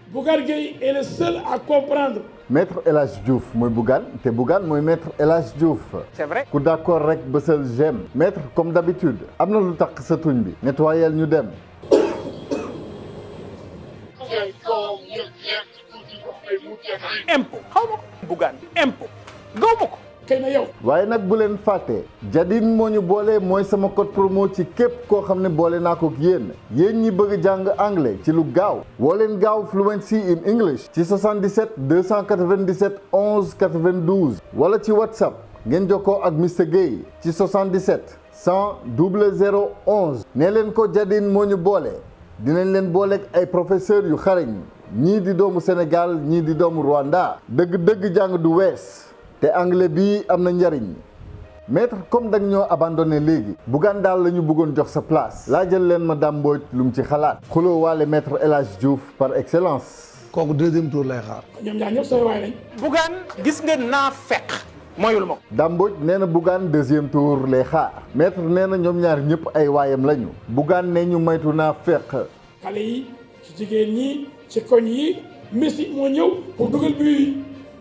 Bougar Gueye est le seul à comprendre. maître El Hadj Diouf mooy Bougane te Bougane mooy maître El Hadj Diouf. c'est vrai. ku d'accord rek bësal j'aime. maître comme d'habitude am na lu tax sa tuñ bi. nettoyel ñu dem. impôt xaw ma ko Bougane impôt gaw ma ko xëy na yow. waaye nag bu leen fàtte Jadine moo ñu boole mooy sama code promo ci képp koo xam ne boole naa ko ak yéen yéen ñi bëgg jàng anglais ci lu gaaw woo leen gaaw fluency in English ci 77 297 11 92 wala ci whatsapp ngeen jokkoo ak Mr Gueye ci 77 100 00 11 nee leen ko Jadine moo ñu boole dinañ leen booleeg ay professeurs yu xarañ ñii di doomu Sénégal ñii di doomu Rwanda dëgg-dëgg jàng du wees te anglais bi am na njariñ maître comme dañ ñoo abandonné léegi Bougane daal la ñu bëggoon jox sa place laa jël leen ma Dame Mbodj lu mu ci xalaat xuloo waale maître El Hadj Diouf par excellence kooku deuxième tour lay xaar. ñoom ñaar ñëpp sooy waay lañ. Bougane gis nga naa fekk mooyul ma ko Dame Mbodj nee na Bougane deuxième tour lay xaar maître nee na ñoom ñaar ñëpp ay waayam lañu Bougane ne ñu maytu naa fekk xale yi ci jigéen ñi ci koñ yi Messi moo ñëw pour dugal bi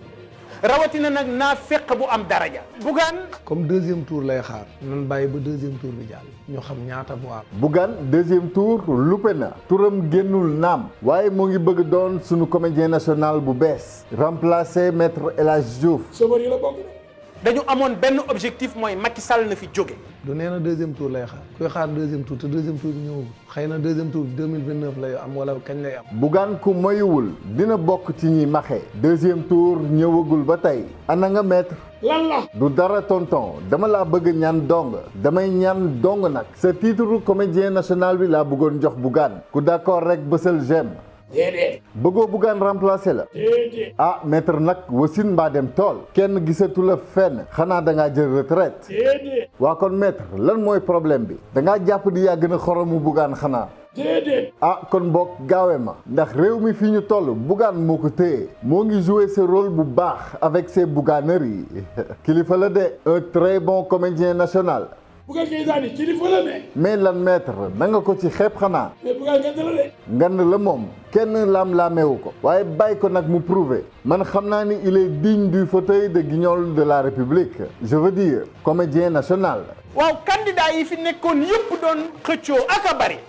rawatina nag naa fekk bu am daraja Bougane comme deuxième tour lay xaar. nan bàyyi ba deuxième tour bi jàll. ñoo xam ñaata voix. Bougane deuxième tour lupe na turam génnul naam waaye moo ngi bëgg doon sunu comédien national bu bees remplacer maître El Hadj Diouf sobar yi la bokk de. dañu amoon benn objectif mooy Macky Sall na fi jóge du nee na deuxième tour lay xaar. kuy xaar deuxième tour te deuxième tour bi ñëwagul. xëy na deuxième tour bi deux mille vingt neuf lay am wala kañ lay am. Bougane ku moyuwul dina bokk ci ñi maxe deuxième tour ñëwagul ba tey ana nga maître lan la. du dara tonton dama laa bëgg ñaan dong damay ñaan dong nag sa titre comédien national bi laa bëggoon jox Bougane ku d'accord rek bësal j'aime déedéet. bëggoo Bougane remplacer la déedéet. ah maître nag wasin mbaa dem tool kenn gisatu la fenn xanaa da ngaa jël retraite déedéet. waa kon maître lan mooy problème bi da ngaa jàpp di yaa gën a xoromu Bougane xanaa déedéet. ah kon boog gaawe ma ndax réew mi fii ñu toll Bougane moo ko téye moo ngi jouer ce rôle bu baax avec ses bouganeries kilifa la de un très bon comédien national Bougar Gueye daani kilifa la ne. mais lan maître na nga ko ci xeeb xanaa mais Bougar ngeen la de. ngan la moom kenn laam-laameewu ko waaye bàyyi ko nag mu prouver man xam naa ni il est digne du fauteuil de guignol de la République je veux dire comédien national waaw candidat yi fi nekkoon yëpp doon xëccoo ak a bari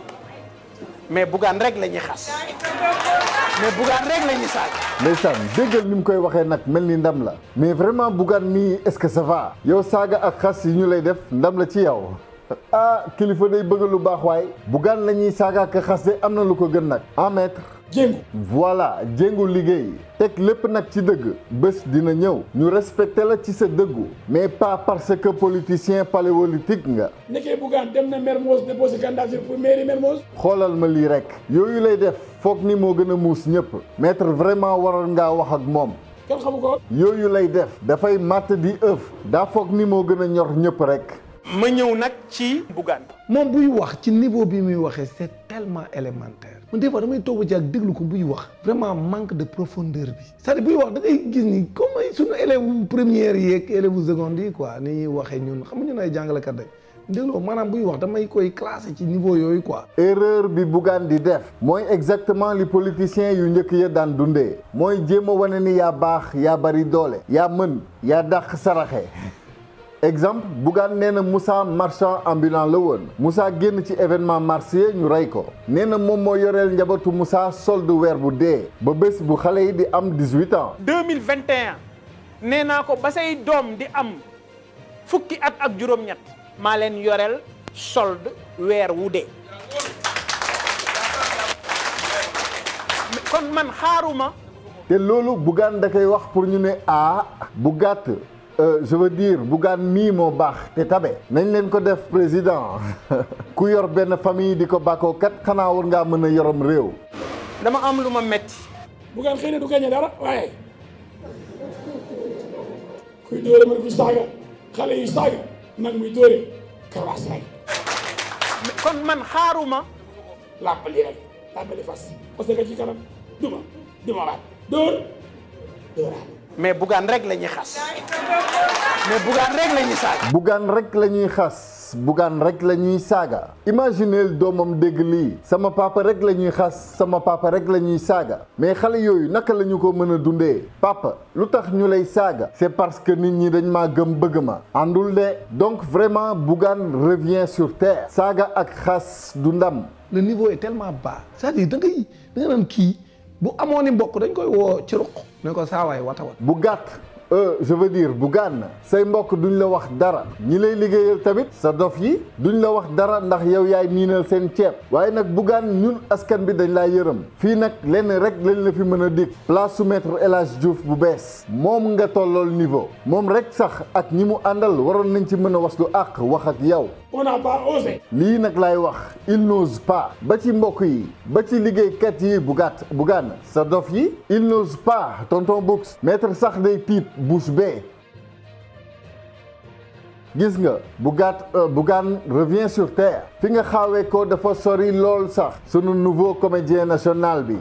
mais Bougane rek la ñuy xas mais Bougane rek la ñuy saag ndeysaan déggal ni mu koy waxee nag mel ni ndam la mais vraiment Bougane mii est-ce que ça va yow saaga ak xas yi ñu lay def ndam la ci yow ah kilifa day bëgg lu baax waaye Bougane la ñuy saaga ak xas de am na lu ko gën nag en maître jéngu. voilà jéngu liggéey teg lépp nag ci dëgg bés dina ñëw ñu respecté la ci sa dëggu mais pas parce que politicien paléolithique nga nekkee Bougar dem na Mermoz déposé candidature pour mairie Mermoz. xoolal ma lii rek yooyu lay def foog ni moo gën a muus ñëpp maître vraiment waroon ngaa wax ak moom kenn xamu ko. yooyu lay def dafay màtt di ëf daa foog ni moo gën a ñor ñëpp rek ma ñëw nag ci Bougane moom buy wax ci niveau bi muy waxee c'est tellement élémentaire man des fois damay toog ba ci ak déglu ko buy wax vraiment manque de profondeur bi c'est-à-dire buy wax da ngay gis ni comme ay sunu élèves première yi ak élèves seconde yi quoi ni ñuy waxee ñun xam nga ñun ay jàngalekat rek dégloo maanaam buy wax damay koy classé ci niveau yooyu quoi. erreur bi Bougane di def mooy exactement li politiciens yu njëkk ya daan dundee mooy jéem a wane ni yaa baax yaa bari doole yaa mën yaa dàq saraxe exemple Bougane nee na Moussa marchand ambulant la woon Moussa génn ci événement marché ñu rey ko nee na moom moo yoreel njabootu Moussa solde weer bu dee ba bés bu xale yi di am 18 ans 2021 nee naa ko ba say doom di am fukki at ak juróom-ñett maa leen yoreel solde weer wu dee kon man xaaruma te loolu Bougane da koy wax pour ñu ne ah bu gàtt euh, je veux dire Bougane mii moo baax te tabe nañ leen ko def président ku yor benn famille di ko bàkkoo kat xanaa war ngaa mën a yorom réew dama am lu ma metti Bougar xëy na du gagné dara waaye kuy dóore mën ku saaga xale yu saaga nag muy dóore karawaas rek kon man xaaruma làmbali rek làmbali fas parce que ci kanam duma duma waat dóor dóoraat mais Bougane rek la ñuy xas mais Bougane rek la ñuy saag Bougane rek la ñuy xas xas Bougane rek la ñuy saaga imagineel doomam dégg lii sama papa rek la ñuy xas sama papa rek la ñuy saaga mais xale yooyu naka la ñu ko mën a dundee papa lu tax ñu lay saaga c'est parce que nit ñi dañ maa gëm bëgg ma àndul de donc vraiment Bougane revient sur terre saaga ak xas du ndam le niveau est tellement bas c'est-à-dire da ngay da nga naan kii bu amoon ni mbokk dañ koy woo ci ruq ne ko saawaay wata wat bu gàtt euh, je veux dire Bougane say mbokk duñ la wax dara ñi lay liggéeyal tamit sa dof yi duñ la wax dara ndax yow yaay niinal seen ceeb waaye nag Bougane ñun askan bi dañ laa yërëm fii nag lenn rek lañ la fi mën a dig place su maître El Hadj Diouf bu bees moom nga tollool niveau moom rek sax ak ñi mu àndal waroon nañ ci mën a waslu àq wax ak yow On n'a pas osé. lii nag laay wax il n'ose pas ba ci mbokk yi ba ci liggéeykat yi bu gàtt Bougane sa dof yi il n'ose pas tonton Books maître sax day tiit bouche bée gis nga bu gàtt Bougane revient sur terre fi nga xaawee ko dafa sori lool sax sunu nouveau comédien national bi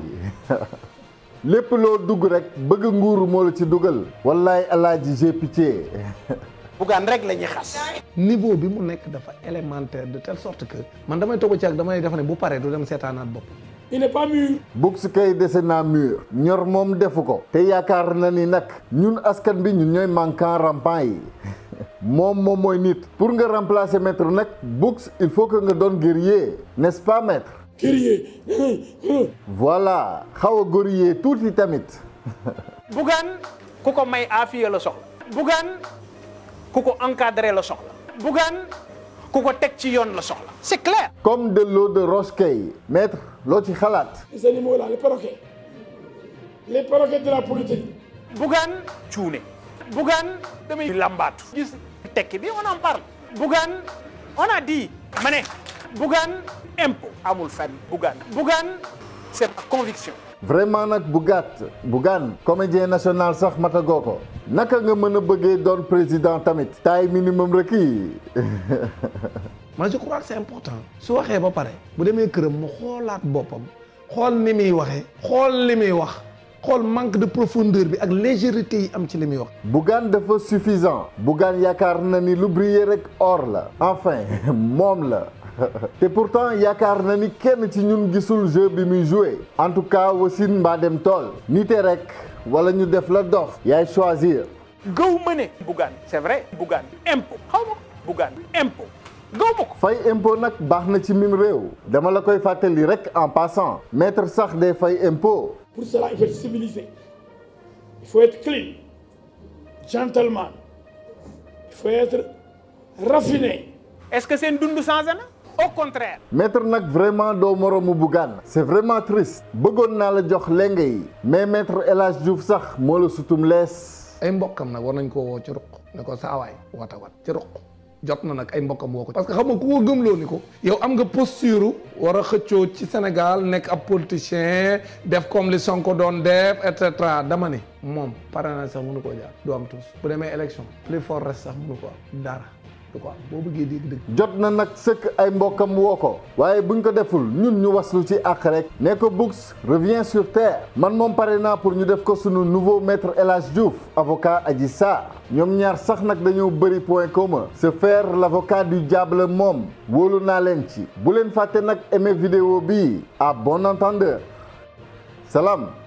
lépp loo dugg rek bëgg nguuru moo la ci dugal wallaay alaaji j'ai pitié Bougane rek la ñuy xas niveau bi mu nekk dafa élémentaire de telle sorte que man damay toog ci ak damay def ne bu paree du dem seetaanaat bopp Il n'est pas mûr. Books kay dese naa mur ñor moom defu ko te yaakaar na ni nag ñun askan bi ñun ñooy manquant rampant yi moom moom mooy nit pour nga remplacer maître nag Books il faut que nga doon guerrier n'est-ce pas maître Guerrier. voilà xaw a goriller tuuti tamit Bougane ku ko may aafiya la soxla Bougane ku ko encadré la soxla Bougane ku ko teg ci yoon la soxla c'est clair comme de l'eau de roche kay maître loo ci xalaat Ces animaux-là, les perroquets. Les perroquets de la politique. Bougane cuune Bougane damay lambaatu gis tekki bi on en parle Bougane on a dit ma ne Bougane impôt amul fenn Bougane Bougane c'est ma conviction vraiment nag bu gàtt Bougane comédien national sax matagoo ko naka nga mën a bëggee doon président tamit taille minimum requis man je crois que c'est important su waxee ba pare bu demee këram mu xoolaat boppam xool ni muy waxee xool li muy wax xool manque de profondeur bi ak légèreté yi am ci li muy wax Bougane dafa suffisant Bougane yaakaar na ni lu briller rek or la enfin moom la te pourtant yaakaar na ni kenn ci ñun gisul jeu bi muy joué en tout cas wasin mbaa dem tool nite rek wala ñu def la dof yaay choisir gaw ma ne Bougane c'est vrai Bougane impôt xaw ma ko Bougane impôt gaw ma ko fay impôt nag baax na ci mim réew dama la koy fàttali rek en passant maître sax day fay impôt Pour cela, il faut être civilisé. Il faut être clean. Gentleman. Il faut être raffiné. est-ce que seen dund changé na au contraire maître nag vraiment doo moroomu Bougane c'est vraiment triste bëggoon naa la jox lenge yi mais maître El Hadj Diouf sax moo la sutum lees ay mbokkam nag war nañ koo woo ci ruq ne ko saawaay wata wat ci ruq jot na nag ay mbokkam woo ko parce que xam nga ku ko gëmloo ni ko yow am nga posture war a xëccoo ci Sénégal nekk ab politicien def comme li Sonko doon def et cetera dama ni moom parrainage sax mënu koo jaar du am tous bu demee élection plus fort reste sax mënu ko am dara du ko am boo bëggee dégg dëgg jot na nag sëkk ay mbokkam woo ko waaye buñ ko deful ñun ñu waslu ci àq rek ne ko Books revient sur terre man moom pare naa pour ñu def ko sunu nouveau maître El Hadj Diouf avocat Adji Sarr ñoom ñaar sax nag dañoo bëri point commun se faire l'avocat du diable moom wóolu naa leen ci bu leen fàtte nag aimer vidéo bi à bon entendeur salaam